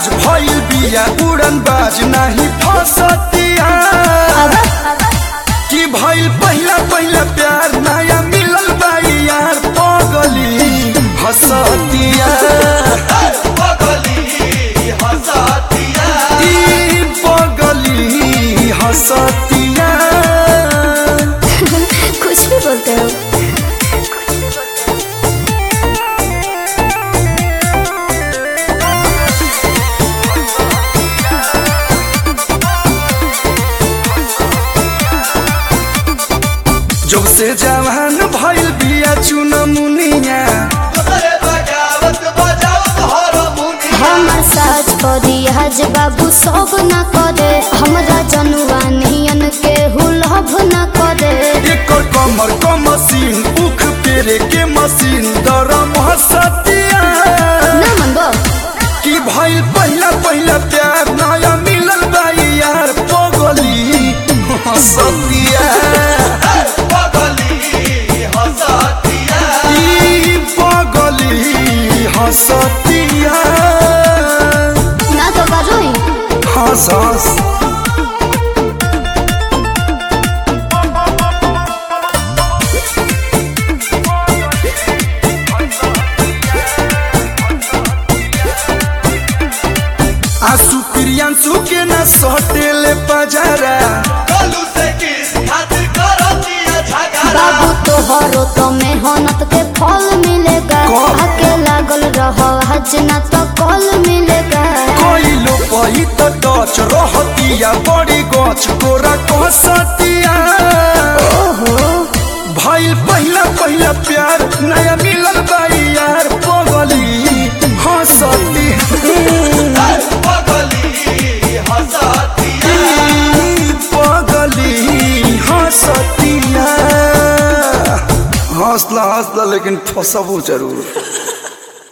आज भइल बिया उड़न बाज नाही फसतिया कि भइल पहिला पहिला प्यार नया मिलल बाई यार पगली हसतिया ई पगली हसतिया कुछ भी बोलते हो जब से जवान भइल बिया चुनमुनिया हमर साज करी हज बाबू सब न करे हमरा जनुआ नियन के हुलभ न करे एकर कमर क मशीन उख पेरे के मशीन दरम हसतिया ना मनबो कि भइल पहिला पहिला प्यार नया मिलल बाई यार पगली हसतिया ई पगली हसतिया ना तो बाजोई हंस हंस आंसू प्रियांशु के न सटेले पजरा बाबू तोहरो तो मेहनत के फल मिलेगा कौन? आके लागल रहो हज ना तो कल मिलेगा कोइलो पही तो डच रहतिया बड़ी गछ कोरा कहसतिया ओहो भइल पहिला पहिला प्यार नया मिलल बाई यार पगली हंसती ई पगली हंसतिया हंसला हंसला लेकिन फसबो जरूर